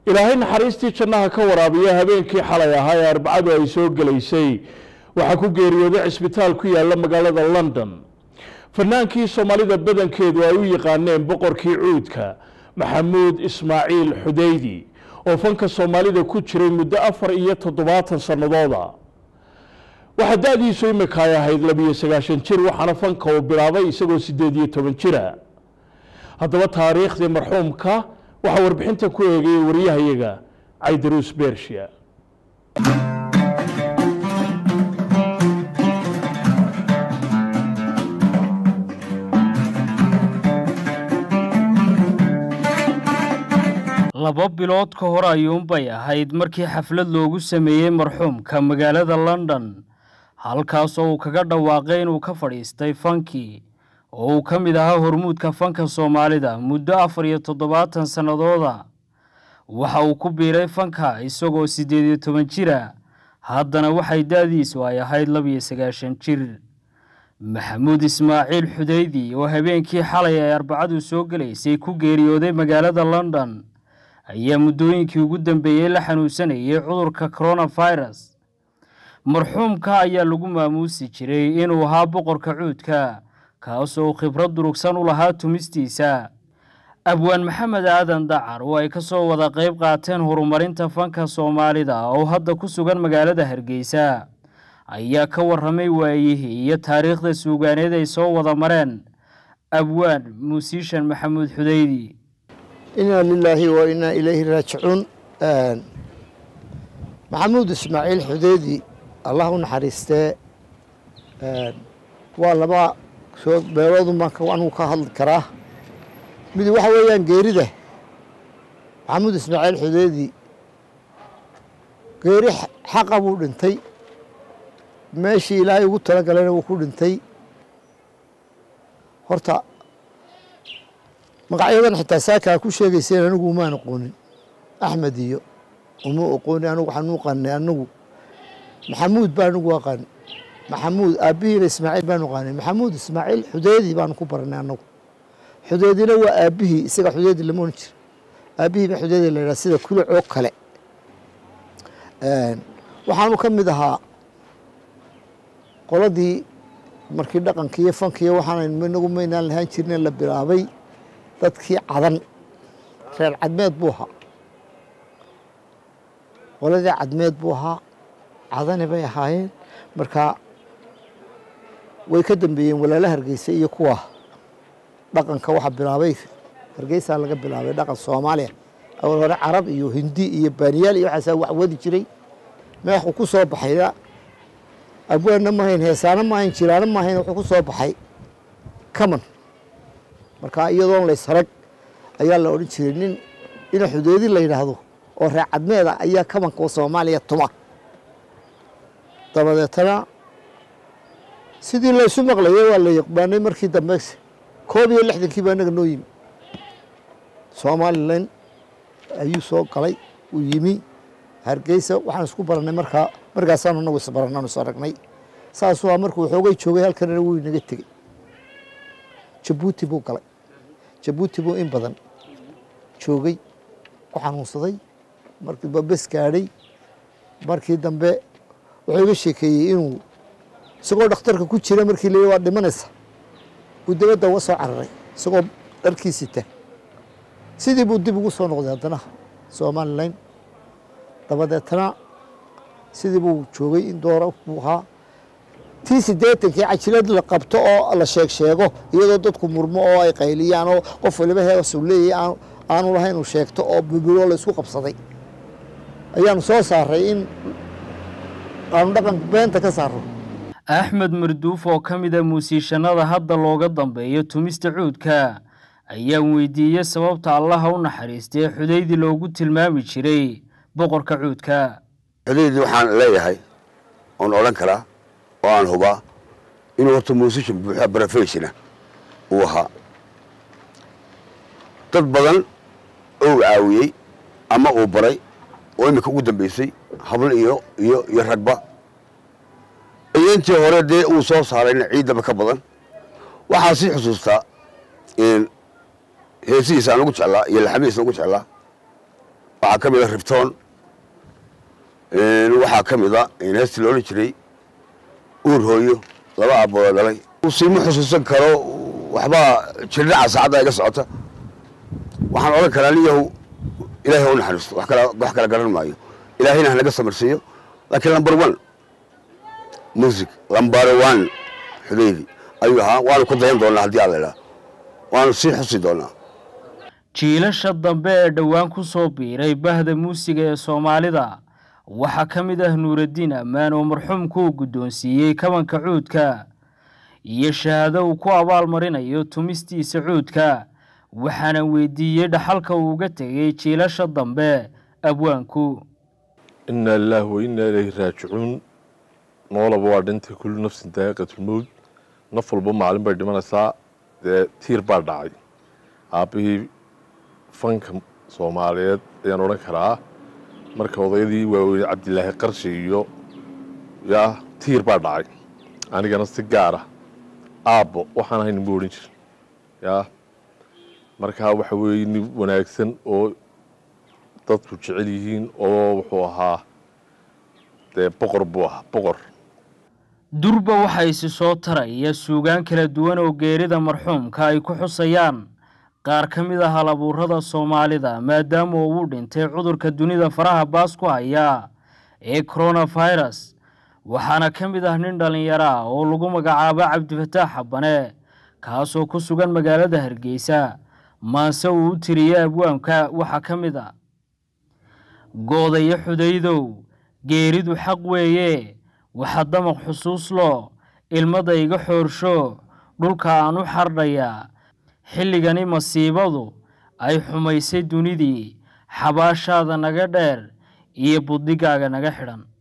ilaahay naxariistii jannaha ka waraabiya habeenkii xalay ahaa ee arbacadu ay soo gelaysay waxaa ku geeriyooday cisbitaal ku yaala magaalada london fanaankii soomaalida badankeedu ay u yaqaaneen boqorkii cuudka maxamuud ismaaciil xudeydi oo fanka soomaalida ku jiray muddo afar iyo toddobaatan sannadooda waxaa da-diisu imika ay ahayd labiyo sagaashan jir waxaana fanka uu bilaabay isagoo siddeed iyo toban jira haddaba taariikhdii marxuumka waxaa warbixinta ku eegayay waryahayaga caydaruus bershiya laba bilood ka hor ayuunbay ahayd markii xaflad loogu sameeyey marxuumka magaalada london halkaasoo uu kaga dhawaaqay inuu ka fadhiistay fankii oo uu ka mid ahaa hormuudka fanka soomaalida muddo afar iyo toddobaatan sannadooda waxa uu ku biiray fanka isagoo siddeed iyo toban jira haddana waxay da-diisu ay ahayd labiyo sagaashan jir maxamuud ismaaciil xudeydi oo habeenkii xalay ay arbacadu soo gelaysay ku geeriyooday magaalada london ayaa muddooyinkii ugu dambeeyey la xanuunsanayay cudurka coronavirus marxuumka ayaa lagu maamuusi jiray inuu ahaa boqorka cuudka kaasoo khibrad durugsan u lahaa tumistiisa abwaan maxamed aadan dacar oo ay ka soo wada qayb qaateen horumarinta fanka soomaalida oo hadda ku sugan magaalada hargeysa ayaa ka warramay waayihii iyo taariikhda suugaaneed ay soo wada mareen abwaan muusiishan maxamuud xudeydi inaa lilaahi wa inaa ilayhi raajicuun maxamuud ismaaciil xudeydi allah u naxariistee waa laba soo beeloodun baan anigu ka hadli karaa mid waxa weeyaan geerida maxamuud ismaaciil xudeydi geeri xaqa buu dhintay meeshii ilaahay ugu talagalayna wuu ku dhintay horta magacyadan xitaa saakaa ku sheegayseen anigu umaan aqoonin axmed iyo uma aqoonin anigu waxaan u qanay anigu maxamuud baa anigu aqaan maxamuud aabbihiina ismaaciil baanu aqaanay maxamuud ismaaciil xudeydi baanu ku baranay anagu xudeydina waa aabbihii isaga xudeydi lama ohan jiro aabbihii ba xudeydi la yidhaha sida kulac oo kale waxaanu ka mid ahaa qoladii markii dhaqankiiyo fankiiyo waxaan inagu maynaan lahaan jirne la bilaabay dadkii cadan reer cadmeed buu ahaa qoladii cadmeed buu ahaa cadani bay ahaayeen marka way ka dambeeyeen walaala hargeysa iyo kuwa dhaqanka waxa bilaabay hargeysaa laga bilaabay dhaqan soomaaliya awal hore carab iyo hindi iyo baaniyaal iyo waxaasaa wax wadi jiray meexuu ku soo baxayna abwaanna mahayn heesaana maahayn jiraana maahayn wuxuu ku soo baxay kaman marka iyadoon laysarag ayaa la odhan jiray nin ina xudeedi la yidhaahdo oo reer cadmeeda ayaa kamanka soomaaliya tuma dabadeetana sidii laysu maqlayay waa la yaqbaanay markii dambe koob iyo lixdankii baa inaga noo yimi somalilan ayuu soo galay uu yimi hargeysa waxaan isku barannay markaa markaasaanu inagu isbarannanu is aragnay saasuu a markuu xoogay joogay halkanina wuu inaga tegey jabuuti buu galay jabuuti buu in badan joogay ku xanuunsaday markii babes gaadhay markii dambe wuxuu iga sheekeeyey inuu isagoo dhakhtarka ku jira markii la waa dhimanaysa uu dabadda uga soo cararay isagoo dharkii sita sidii buu dib ugu soo noqday haddana somalilan dabadeetana sidii buu joogay in doora buu ahaa tii siddeetankii cajilad la qabto oo la sheeg sheego iyadoo dadku murmo oo ay qayliyaan oo qof waliba heesu leeyahy aanu lahayn uu sheegto oo bubilo la isku qabsaday ayaanu soo saaray in aanu dhaqan beenta ka saaro axmed marduuf oo ka mid a muusiishanada hadda looga dambeeyo tumista cuudka ayaan weydiiyey sababta allaha u naxariistay xudeydi loogu tilmaami jiray boqorka cuudka xudeydi waxaan leeyahay oon odhan karaa oo aan hubaa inuu horta muusishan buuxa barafeysina uu ahaa dad badan ou caawiyey ama uu baray oo iminka ugu dambeysay hablo iyo iyo iyo ragba iyo intii hore dee uu soo saarayna ciidaba ka badan waxaa sii xusuustaa heesihiisa aan ugu jeclaa iyo laxamihiisa ugu jeclaa waxaa ka mid a ribtoon waxaa ka mid a heestii la odhan jiray uur hooyo laba aabooda dhalay siima xusuusan karo waxbaa jirdhaca saacadda iga socota waxaan odhan karaa niyahu ilaahay u naxariisto wax kala wax kala garan maayo ilaahayna hanaga samarsiiyo laakiin number one music number one xudaydi ayuu ahaa waanu ku dayan doonaa haddii alla idhaa waanu sii xusi doonaa jiilasha dambe ee dhowaan ku soo biiray bahda muusiga ee soomaalida waxaa ka mid ah nuuraddiin ammaan oo marxuumku uu guddoonsiiyey kabanka cuudka iyo shahaado uu ku abaalmarinayo tumistiisa cuudka waxaana weydiiyey dhaxalka uu uga tegay jiilasha dambe abwaanku inaa lilaahi wa innaa ilayhi raajicuun noolaba waa dhintay kullu nafsin daa'iqatulmowd naf walba maalin bay dhimanaysaa dee tiir baa dhacay aabbihii fanka soomaaliyeed ayaan odhan karaa marka odayadii waaweyne cabdilaahi qarshi iyo yaa tiir baa dhacay anigana si gaara aabbo waxaan ahay ninba odhan jir yaa markaa waxa weeye nin wanaagsan oo dadku jecel yihiin oo wuxuu ahaa dee boqor buu ahaa boqor durba waxaa isi soo taraya suugaan kala duwan oo geerida marxuumka ay ku xusayaan qaar ka mid ah halabuurada soomaalida maadaama uu dhintay cudurka dunida faraha baas ku haya ee coronavirus waxaana ka mid ah nin dhallinyaro ah oo lagu magacaabo cabdifataax xabane kaasoo ku sugan magaalada hargeysa maase uu u tiriyey abwaanka waxaa ka mid a goodayo xudaydow geeridu xaq weeye waxa damaq xusuuslo ilmada iga xoorsho dhulka aan u xardhayaa xilligani masiibadu ay xumaysay dunidii xabaashaada naga dheer iyo buddigaaga naga xidhan